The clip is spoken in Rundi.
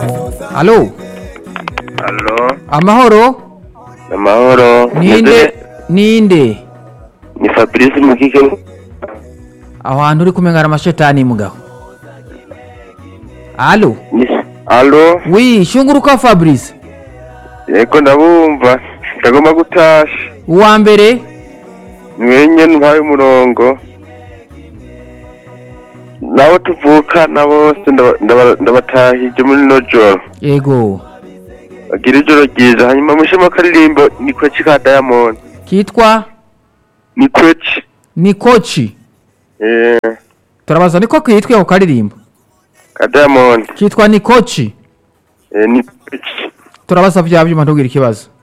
alo Halo, amahoro amahoro. ninde ninde Ni Fabrice Mukike. aho hantu uri kumengana amashetani mugabo alo Ni Halo, wi shunguruka fabrice yego ndabumva. Ndagomba gutasha. uwa mbere Mwenye ntwaye umurongo. Nabo tuvukana bose ndaba- ndaba- ndabatahije muri no joro. yego Bagira ijoro ryiza. Hanyuma mushema karirimbo ni kweci ka Diamond. kitwa Ni kweci. ni koci Eh, turabaza niko kitwa ako karirimbo ka Diamond. kitwa ni koci Eh, ni kweci. turabaza vya vyuma ntugire ikibazo